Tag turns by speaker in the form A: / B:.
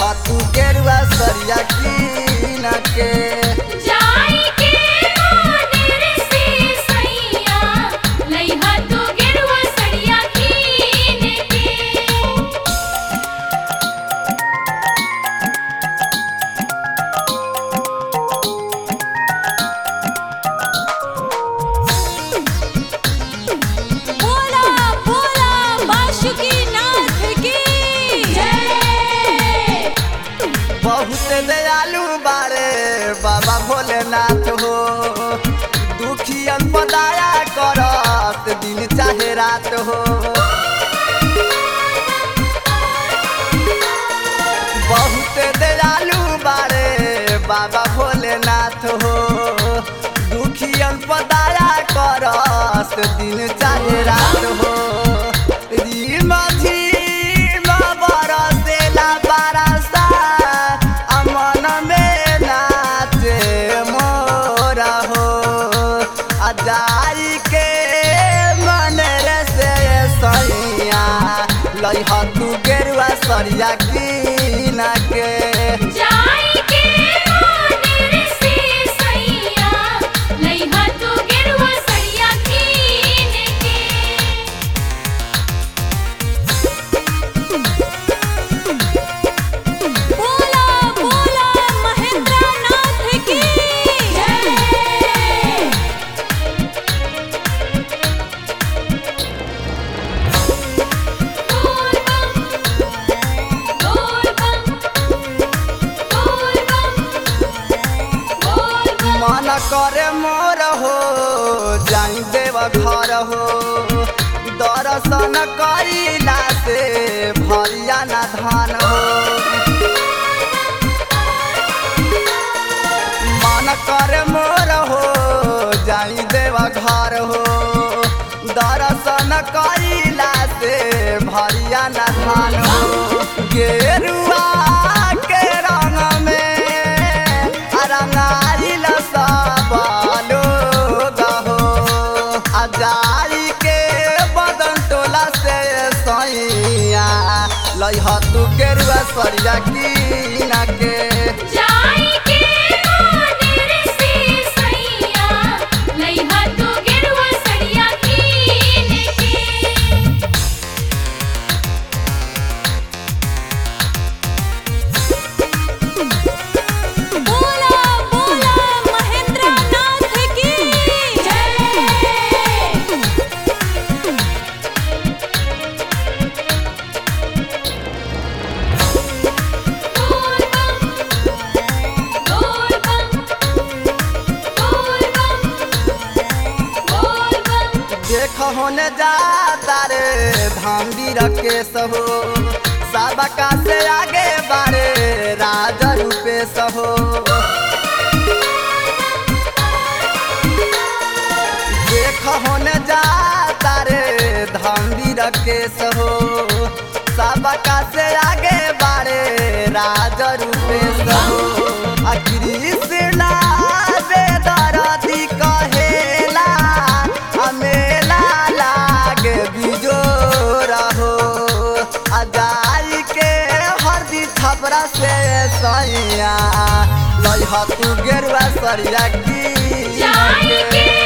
A: लइहा तू गेरुआ सरिया कीन के
B: जाई के मानेर से सैया लइहा तू गेरुआ सड़िया कीन के
C: बोला बोला बाशुकी नाथ की जय
A: बहुत दयालु बारे बाबा भोलेनाथ हो दुखियन पदाया करत दिन चाहे रात हो बहुत दयालु बारे बाबा भोलेनाथ हो दुखियन पदाया करत दिन चाहे रात हो रीम झीम बरसेला बरसा अमन में नाचे मोरा हो अजाई के मन रे से सैया लइह तू गेरुआ सरिया कीन के
B: जाई के मानेर से सैया लइहा तू गेरुआ सड़िया कीन के
C: बोला बोला महेंद्र नाथ की जय
B: बोल बम बोल बम बोल बम बोल बम
A: मन करे मोर हो जाई देव घर हो दर्शन करिला से भरिया ना धान हो मन करे मोर हो जाई देव घर हो दर्शन करिला से भरिया ना धान हो गेरुआ के रंग में रंगाइल सब लोग हो अजाई के बदन टोला से सैया लइह तू गेरुआ सरिया कीन के
B: जाई के मानेर से सैया लइहा तू गेरुआ सड़िया कीन के
C: बोला बोला महेंद्र नाथ की जय
B: बोल बम बोल बम बोल बम बोल बम
A: देख होने जाता रे धाम के सहो सबका से आगे बारे राजा रूपे सहो देख होने जाता रे धाम के सहो सबका से आगे बारे राजा रूपे सहो आ कृष्णा बेदरदी कहेला अमेला लागे बिजोर हो अजाई के हरदी छपरा से सैया लइह तू गेरुआ सरिया की
B: जाई के